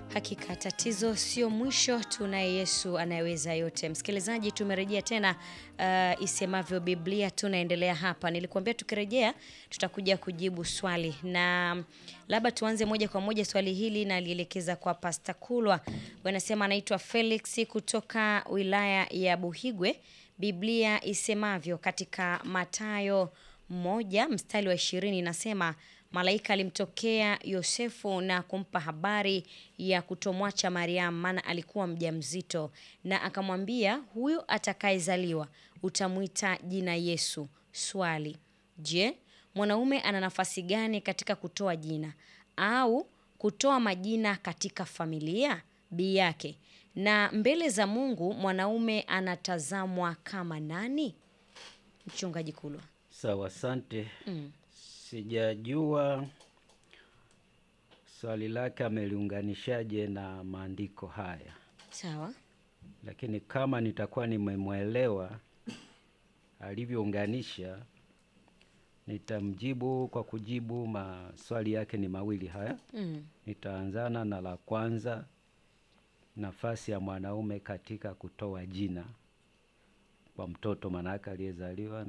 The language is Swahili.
Hakika tatizo sio mwisho, tunaye Yesu anayeweza yote. Msikilizaji, tumerejea tena uh, isemavyo Biblia, tunaendelea hapa. Nilikuambia tukirejea tutakuja kujibu swali, na labda tuanze moja kwa moja. Swali hili nalielekeza kwa Pasta Kulwa, wanasema anaitwa Felix kutoka wilaya ya Buhigwe. Biblia isemavyo katika Mathayo moja mstari wa ishirini inasema malaika alimtokea Yosefu na kumpa habari ya kutomwacha Mariamu, maana alikuwa mjamzito, na akamwambia, huyo atakayezaliwa utamwita jina Yesu. Swali: Je, mwanaume ana nafasi gani katika kutoa jina au kutoa majina katika familia bi yake, na mbele za Mungu mwanaume anatazamwa kama nani? Mchungaji Kulwa. Sawa, asante. Mm. Sijajua swali lake ameliunganishaje na maandiko haya, Sawa. lakini kama nitakuwa nimemwelewa alivyounganisha, nitamjibu kwa kujibu maswali yake ni mawili haya. Mm. Nitaanzana na la kwanza, nafasi ya mwanaume katika kutoa jina kwa mtoto manake aliyezaliwa